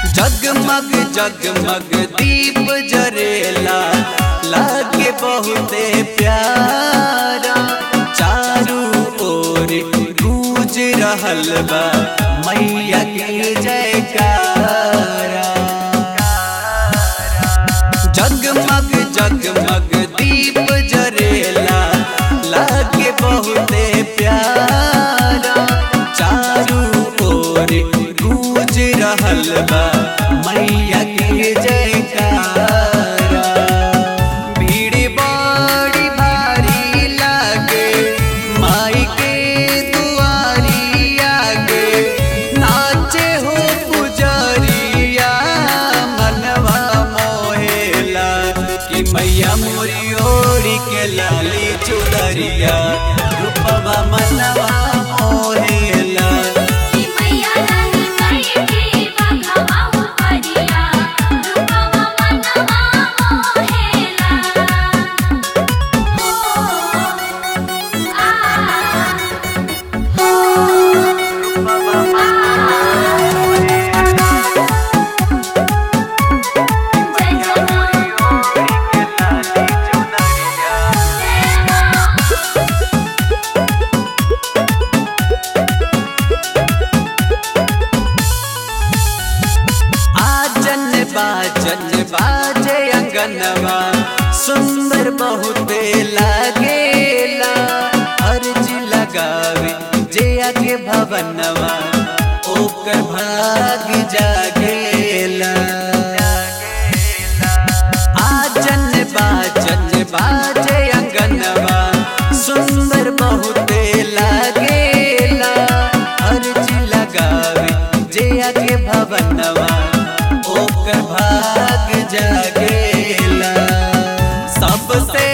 जगमग जगमग दीप जरेला लागे बहुते प्यारा चारू ओर गूंज रहल बा मैया के जयकारा जगमग जगमग दीप जरेला लागे बहुते प्यारा चारू ओर गूंज रहल बा मैया के जयकारा भीड़ बड़ी भारी लागे माई के दुआरी आगे नाचे हो पुजरिया मनवा मोहेला कि मैया मोरी ओरी के लाली चुदरिया रूपवा मनवा मोहेला कि मैया रानी माई के बघवा उपरिया रूपवा मनवा मोहेला हो आ जय जय आजन बाजन बाजे अंगनवा सुंदर बहुते लागेला अर्ज लगावे जे आगे भवनवा ओकर भाग जागेला आजन बाजन बाजे अंगनवा सुंदर बहुते लागेला अर्ज लगावे जे आगे भवनवा ओकर भाग जागेला सबसे